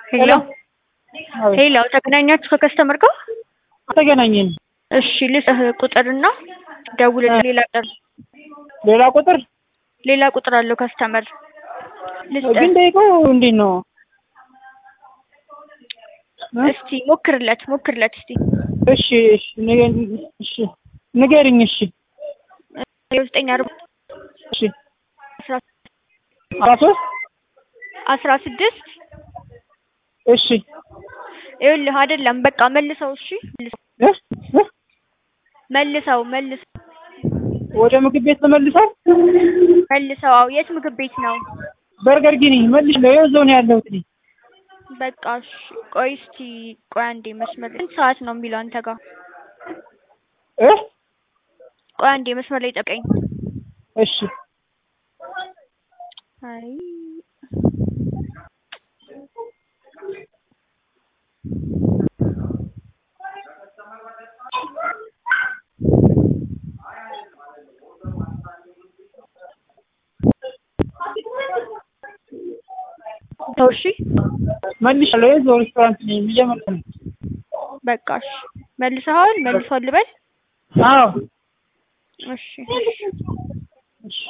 ሄሎ ሄሎ ተገናኛችሁ ከከስተመር ጋር? አልተገናኘንም። እሺ ልስጥህ ቁጥርና ደውልልህ። ሌላ ቁጥር ሌላ ቁጥር ሌላ ቁጥር አለው ከስተመር ልስጥህ። ግን ደቂቃው እንዴት ነው? እስቲ ሞክርለት ሞክርለት እስቲ እሺ እሺ ንገ- እሺ ንገሪኝ። እሺ ዘጠኝ አርባ እሺ አስራ አስራ ሶስት አስራ ስድስት እሺ ይኸውልህ አይደለም በቃ መልሰው። እሺ መልሰው እ? እ? መልሰው መልሰው ወደ ምግብ ቤት ተመልሰው መልሰው። አዎ የት ምግብ ቤት ነው? በርገር ጊኒ መልሽ ነው እዛው ነው ያለሁት እኔ። በቃ እሺ ቆይ እስቲ ቆይ አንዴ መስመር ላይ ስንት ሰዓት ነው የሚለው አንተ ጋር? እ? ቆይ አንዴ መስመር ላይ ጠብቀኝ። እሺ አይ ተው እሺ መልሻለሁ እዛው ሬስቶራንት ነኝ እየመጣሁ ነው። በቃ እሺ መልሰዋል መልሷል ልበል? አዎ እሺ እሺ እሺ